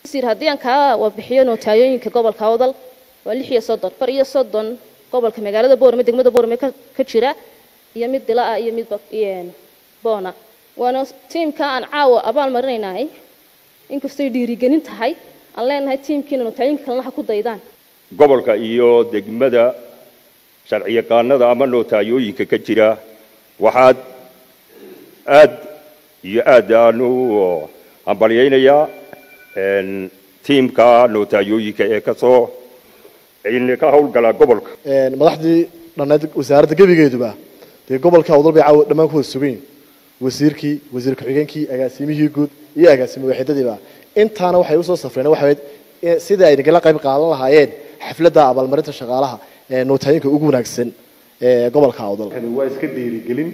wasiir haddii aan kaa wabixiyo nootayooyinka gobolka awdal waa lix iyo soddon far iyo soddon gobolka magaalada boorame degmada boorame ka jira iyo mid dila-ah iyo mid boona waana tiimka aan caawa abaal marinaynahay inkastoy dhiirigelin tahay aan leenahay tiimkiina nootayooyinka kalena ha ku daydaan gobolka iyo degmada sharciyaqaanada ama nootayooyinka ka jira waxaad aad iyo aad aan u hambalyaynayaa tiimka nootayooyinka ee kasoo ka hawlgala gobolka madaxdii dhannayd wasaaradda gebigeeduba dee gobolka awdal bay caawa dhammaan ku wada sugan yihin wasiirkii wasiir ku-xigeenkii agaasimihii guud iyo agaasimo waaxidadiiba intaana waxay usoo safreen waxayd sidai ay nagala qayb qaadan lahaayeen xafladda abaalmarinta shaqaalaha ee nootayinka ugu wanaagsan ee gobolka awdal waa iska dhiirigelin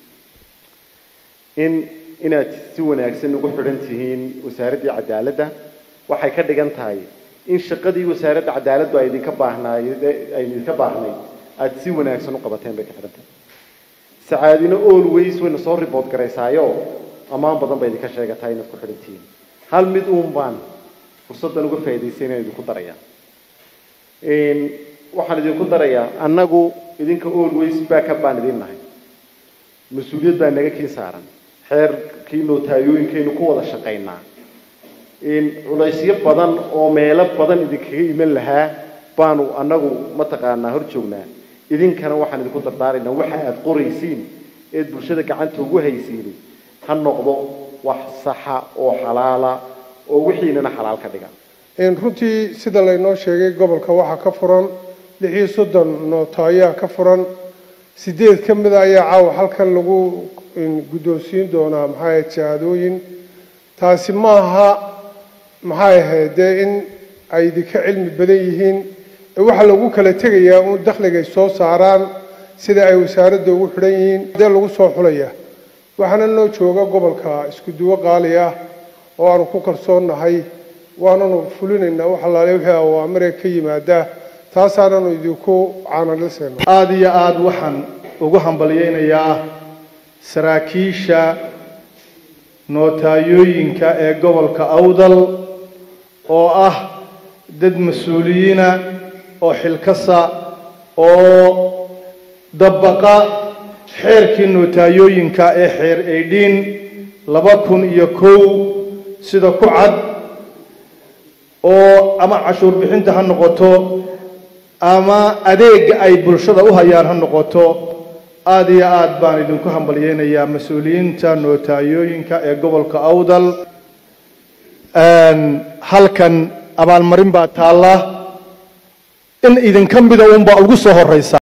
in inaad si wanaagsan ugu xidhan tihiin wasaaraddii cadaaladda waxay ka dhigan tahay in shaqadii wasaaradda cadaaladdu ay idinka baahnaay ay idinka baahnayd aada si wanaagsan u qabateen bay ka xidhan tahay sacaadina always wayna soo report garaysaayo ammaan badan bay idinka sheegataa inaad ku xidhan tihiin hal mid uun baan fursaddan uga faa'idaystay inaan idinku darayaa waxaan idinku darayaa annagu idinka always backup baan idin nahay mas-uuliyad baa naga kii saaran xeerkii nootayooyinkaynu ku wada shaqaynaa culaysyo badan oo meelo badan idinkaga iman lahaa baanu annagu mataqaanaa hor joognaa idinkana waxaan idinku dardaaraynaa waxa aad qoraysiin eed bulshada gacanta ugu haysiini ha noqdo wax saxa oo xalaala oo wixiinana xalaal ka dhiga runtii sida laynoo sheegay gobolka waxaa ka furan lix iyo soddon nootaayaa ka furan sideed ka mida ayaa caawa halkan lagu guddoonsiin doonaa maxaa ahayd shahaadooyin taasi maaha maxay ahayd dee in ay idinka cilmi badan yihiin waxaa lagu kala tegayaa uun dakhligay soo saaraan sida ay wasaaradda ugu xidhan yihiin dee lagu soo xulaya waxaana noo jooga gobolka isku duwo qaali ah oo aanu ku kalsoonnahay waananu fulinaynaa wax allaale wixii awaamire ka yimaada taasaananu idinku caanalisayna aada iyo aada waxaan ugu hambalyaynayaa saraakiisha nootayooyinka ee gobolka awdal oo ah dad mas-uuliyiina oo xilkasa oo dabaqa xeerkii nootayooyinka ee xeer aydhiin laba kun iyo kow sida ku cad oo ama cashuur bixinta ha noqoto ama adeega ay bulshada u hayaan ha noqoto aada iyo aad baan idinku hambalyeynayaa mas-uuliyiinta nootayooyinka ee gobolka awdal halkan abaalmarin baa taalla in idinka mida unbaa ugu soo horeysa